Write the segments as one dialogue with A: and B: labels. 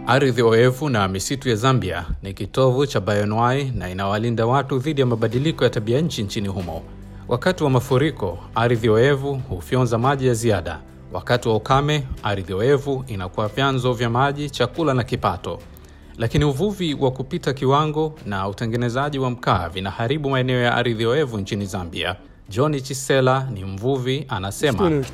A: Ardhi oevu na misitu ya Zambia ni kitovu cha bioanuwai na inawalinda watu dhidi ya mabadiliko ya tabia nchi nchini humo. Wakati wa mafuriko, ardhi oevu hufyonza maji ya ziada. Wakati wa ukame, ardhi oevu inakuwa vyanzo vya maji, chakula na kipato. Lakini uvuvi wa kupita kiwango na utengenezaji wa mkaa vinaharibu maeneo ya ardhi oevu nchini Zambia. John Chisela ni mvuvi, anasema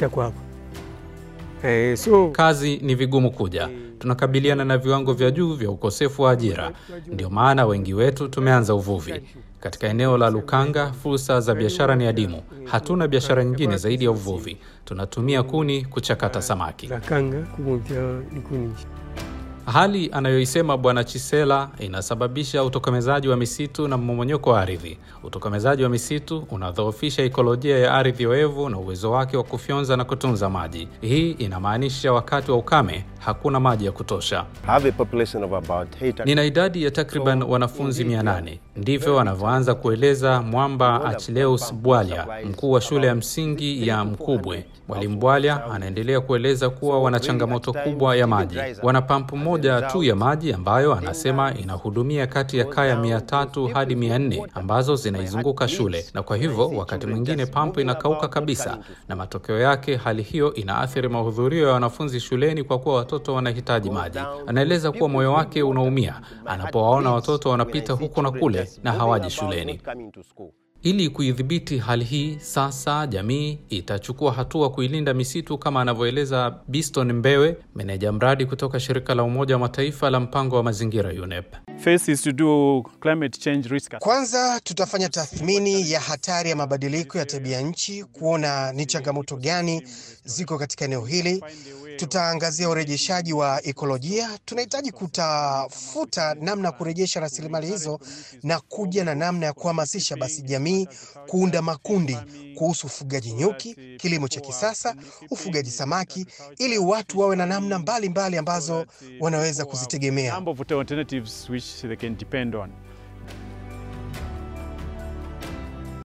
B: Eh, so
A: kazi ni vigumu kuja. Tunakabiliana na viwango vya juu vya ukosefu wa ajira, ndio maana wengi wetu tumeanza uvuvi. Katika eneo la Lukanga, fursa za biashara ni adimu. Hatuna biashara nyingine zaidi ya uvuvi. Tunatumia kuni kuchakata samaki.
B: lakanga kugontia nikuni
A: Hali anayoisema Bwana Chisela inasababisha utokomezaji wa misitu na mmomonyoko wa ardhi. Utokomezaji wa misitu unadhoofisha ikolojia ya ardhi oevu na uwezo wake wa kufyonza na kutunza maji. Hii inamaanisha wakati wa ukame hakuna maji ya kutosha.
C: have a population of about 800.
A: Nina idadi ya takriban wanafunzi 800. Ndivyo anavyoanza kueleza Mwamba Achilleus Bwalya, mkuu wa shule ya msingi ya Mkubwe. Mwalimu Bwalya anaendelea kueleza kuwa wana changamoto kubwa ya maji. Wana pampu moja tu ya maji ambayo anasema inahudumia kati ya kaya 300 hadi 400 ambazo zinaizunguka shule, na kwa hivyo wakati mwingine pampu inakauka kabisa, na matokeo yake hali hiyo inaathiri mahudhurio ya wanafunzi shuleni kwa kuwa watoto wanahitaji maji. Anaeleza kuwa moyo wake unaumia anapowaona watoto wanapita huku na kule na hawaji shuleni. Ili kuidhibiti hali hii, sasa jamii itachukua hatua kuilinda misitu kama anavyoeleza Biston Mbewe, meneja mradi kutoka shirika la Umoja wa Mataifa la mpango wa mazingira UNEP.
D: First is to do climate change risk assessment.
E: Kwanza tutafanya tathmini ya hatari ya mabadiliko ya tabia nchi, kuona ni changamoto gani ziko katika eneo hili. Tutaangazia urejeshaji wa ekolojia. Tunahitaji kutafuta namna ya kurejesha rasilimali hizo na kuja na namna ya kuhamasisha basi jamii kuunda makundi kuhusu ufugaji nyuki, kilimo cha kisasa, ufugaji samaki, ili watu wawe na namna mbalimbali ambazo wanaweza kuzitegemea.
D: Number of alternatives which they can depend on.